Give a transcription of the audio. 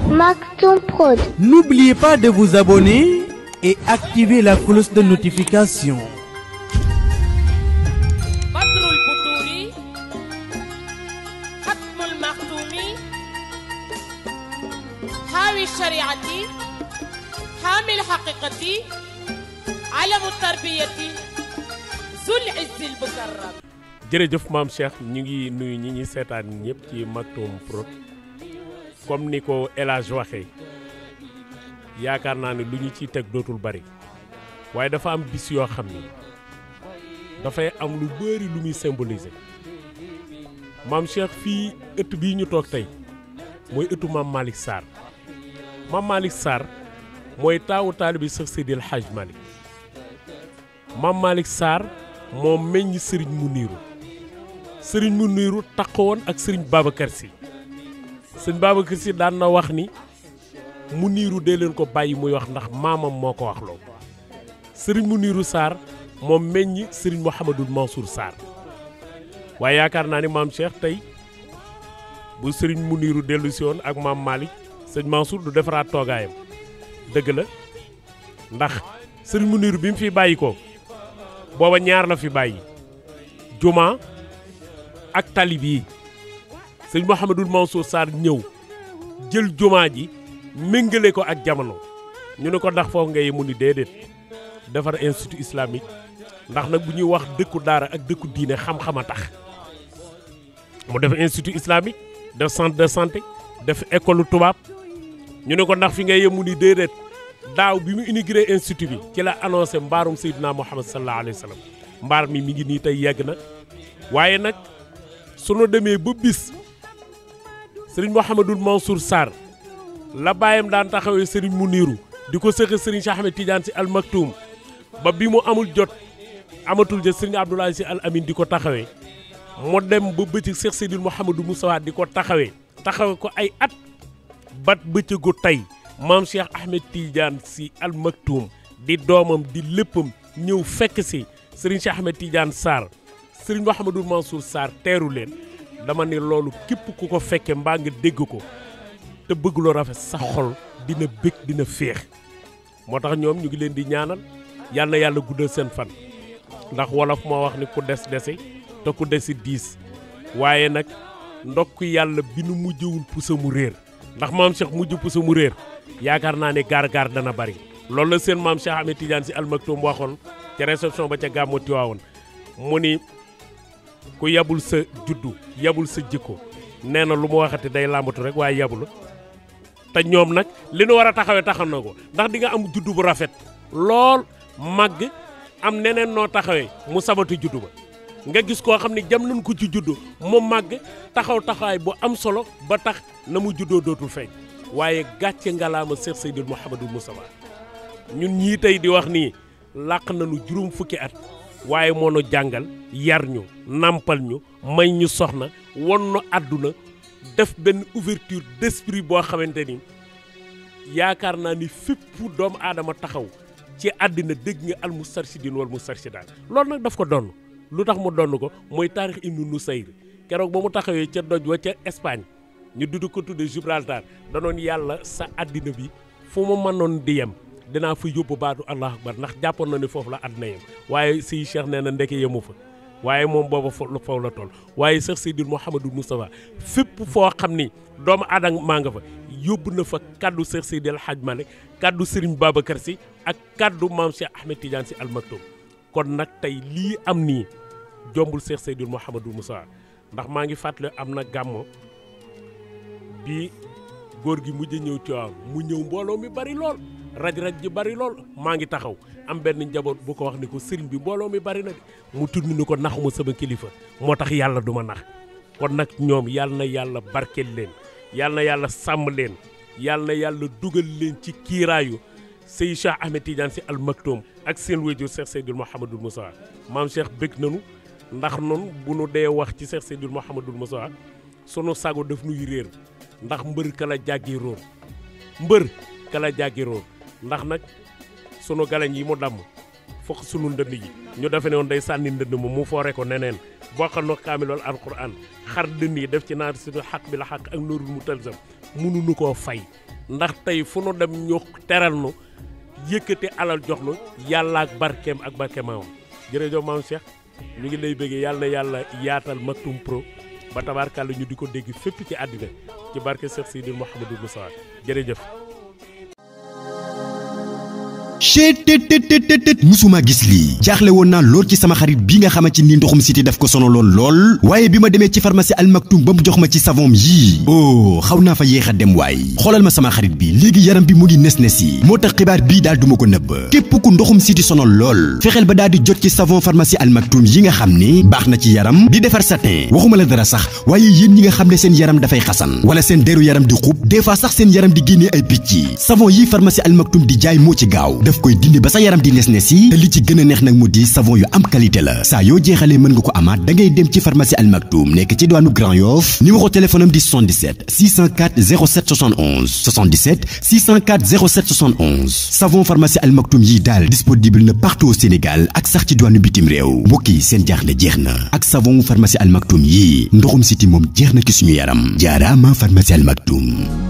Maktoum Prod. N'oubliez pas de vous abonner et activer la cloche de notification. بدر البدور ختم المختوم حاوي الشريعة حامي الحقيقة علم التربية ذو العز المكرم jërëjëf maam Cheikh ñu ngi nuyu ñi ñuy seetaan ñëpp ci Maktoum Prod comme ni ko El Hadj waxee yaakaar naa ne lu ñu ciy teg dootul bari waaye dafa am bis yoo xam ni dafay am lu bëri lu muy symboliser maam Cheikh fii ëtt bii ñu toog tey mooy ëttu maam Malick Sarr maam Malick Sarr mooy taawu taalibi Cheikh Seydil Hadj Malick maam Malick Sarr moo meññ sëriñ mu niiru sëriñ mu niiru woon ak sëriñ Babacar Sy sëriñ Babacar Sy daan na wax ni mu niiru dee leen ko bàyyi muy wax ndax maamam moo ko wax loo sëriñ mu niiru Sarr moom meññ sëriñ Mouhamadul Mansour Sarr waaye yaakaar naa ni maam Cheikh tey bu sëriñ mu niiru dellu si woon ak maam Malick sëñ Mansour du defaraat toogaayam dëgg la ndax sëriñ mu niiru bi mu fi bàyyi ko booba ñaar la fi bàyyi juma ak talib yi sëñ Mouhamadul Mansour Sarr ñëw jël juma ji méngale ko ak jamono ñu ne ko ndax foofu ngay mu ni déedéet defar institut islamique ndax nag bu ñuy wax dëkku daara ak dëkku diine xam-xam a tax mu def institut islamique def centre de santé def école tubaab ñu ne ko ndax fi ngay mu ni déedéet daaw bi mu inauguré institut bi ci la annoncé mbaarum Seydina Muhammad sallallahu alayhi wa sallam mbaar mi mi ngi nii tey yegg na waaye nag sunu demee ba bis sëriñ Mouhamadul Mansour Sarr la bàyyam daan taxawee sëriñ mu niiru di ko sëxe sëriñ Cheikh Ahmed Tidiane si al Maktoum ba bi mu amul jot amatul jot sëriñ Abdoulaye si al Amin di ko taxawee mu dem ba bëccëg Cheikh Seydil Mouhamadou Moustapha di ko taxawee taxawee ko ay at bat bëccëgu tey maam Cheikh Ahmed Tidiane si al Maktoum di doomam di léppam ñëw fekk si sëriñ Cheikh Ahmed Tidiane Sarr sëriñ Mouhamadou Mansour Sarr teeru leen dama ne loolu képp ku ko fekke mbaa nga dégg ko te bëgg lu rafet sa xol dina bég dina féex moo tax ñoom ñu ngi leen di ñaanal yal na yàlla guddal seen fan ndax wolof moo wax ni ku des dese te ku desi diis waaye nag ndokk yàlla bi nu mujjewul pusa mu réer ndax maam Cheikh mujj pusa mu réer yaakaar naa ne gaar-gaar dana bari loolu la seen maam Cheikh Ahmed Tidiane si almaktoum waxoon ca réception ba ca gàmmu Tiwaawoon mu ni ku yabul sa juddu yabul sa jikko nee na lu mu waxati day làmbatu rek waaye yabul te ñoom nag li nu war a taxawee taxaw na ko ndax di nga am juddu bu rafet lool màgg am neneen noo taxawee mu sabati juddu ba nga gis koo xam ne jam nañ ko ci juddu mu màgg taxaw taxawaay bu am solo ba tax na mu juddoo dootul feeñ waaye gàcce ngalaama Cheikh Seydil Mouhamadou Moustapha ñun ñii tey di wax nii làq nañu juróom fukki at waaye moo nu jàngal yar ñu nàmpal ñu may ñu soxna won nu àdduna def benn ouverture d'esprit boo xamante ni yaakaar naa ni fépp doomu aadama taxaw ci àddina dégg nga al mustarshidin wal mustarshidaat loolu nag daf ko donn lu tax mu donn ko mooy taarix ibnu Nusayr keroog ba mu taxawee ca doj wa ca Espagne ñu dudd ko tudde Gibraltar danoon yàlla sa àddina bi fu mu mënoon di yem dinaa fa yóbbu baatu allahu akbar ndax jàppoon na ni foofu la àddina yem waaye si Cheikh nee na ndeke yemu fa waaye moom booba foofu la toll waaye Cheikh Seydil Mouhamadou Moustapha fépp foo xam ni doomu aadama maa nga fa yóbbu na fa kaddu Cheikh Seydil Hadj Malick kaddu Serigne Babacar Sy ak kaddu maam Cheikh Ahmed Tidiane Sy Al Maktoum kon nag tey lii am nii jombul Cheikh Seydil Mouhamadou Moustapha ndax maa ngi fàttali am na gàmmo bi góor gi mujj ñëw Tiwaawan mu ñëw mbooloo mi bari lool raj-raj ji bari lool maa ngi taxaw am benn njaboot bu ko wax ni ko sëriñ bi mbooloo mi bari na de mu tudd ni ko naxuma sama kilifa moo tax yàlla du ma nax kon nag ñoom yàlla na yàlla barkeel leen yàlla na yàlla sàmm leen yàlla na yàlla dugal leen ci kiiraayu sëy Cheikh Ahmed Tidiane Sy Al Maktoum ak seen wéjur Cheikh Seydil Mouhamadul Moustapha maam Cheikh bëgg nanu ndax noonu bu nu dee wax ci Cheikh Seydil Mouhamadul Moustapha sunu sago daf nuy réer ndax mbër ka la jàggi róor mbër ka la jàggi róor ndax nag sunu galañ yi mu damm fokk sunu ndënd yi ñu defe ne woon day sànni ndënd ma mu foore ko neneen bokkal no kaamilol alquran xar dënn yi def ci naar si xaq bi la xaq ak nóorul mu talsam mënuñu koo fay ndax tey fu nu dem ñu teral nu yëkkati alal jox nu yàlla ak barkeem ak barke maamam jërëjëf maam Cheikh ñu ngi lay bëggee yàlla na yàlla yaatal Maktoum Pro ba tabaarkàlla ñu di ko dégg fépp ci àddina ci barke Cheikh Sidi Mouhamadou Moussa jërëjëf. chetttt musuma gis lii jaaxle woon naa lool ci sama xarit bi nga xamante ni ndoxum siti daf ko sonaloon lool waaye bi ma demee ci pharmacie Al Maktoum ba mu jox ma ci savon yii oh xaw naa fa yéex a dem waay xoolal ma sama xarit bi léegi yaram bi mu ngi nes nes yi moo tax xibaar bii daal duma ko nëbb képp ku ndoxum siti sonal lool fexeel ba daal di jot ci savon pharmacie Al Maktoum yi nga xam ne baax na ci yaram di defar satin waxuma la dara sax waaye yéen ñi nga xam ne seen yaram dafay xasan wala seen deru yaram di xub des fois sax seen yaram di génnee ay picc savon yi pharmacie Al Maktoum di jaay moo ci gaaw daf koy dindi ba sa yaram di nes nes yi te li ci gën a neex nag mu di savon yu am qualité la saa yoo jeexalee mën nga ko amaat da ngay dem ci pharmacie Al Maktoum nekk ci diwaanu Grand Yoff numéro téléphone am di 77 604 07 71 77 604 07 71 savon pharmacie Al Maktoum yi daal disponible na partout au Sénégal ak sax ci diwaanu bitim réew mbokk yi seen jaaxle jeex na ak savon pharmacie Al Maktoum yi ndoxum siti moom jeex na ci suñu yaram jaaraama pharmacie Al Maktoum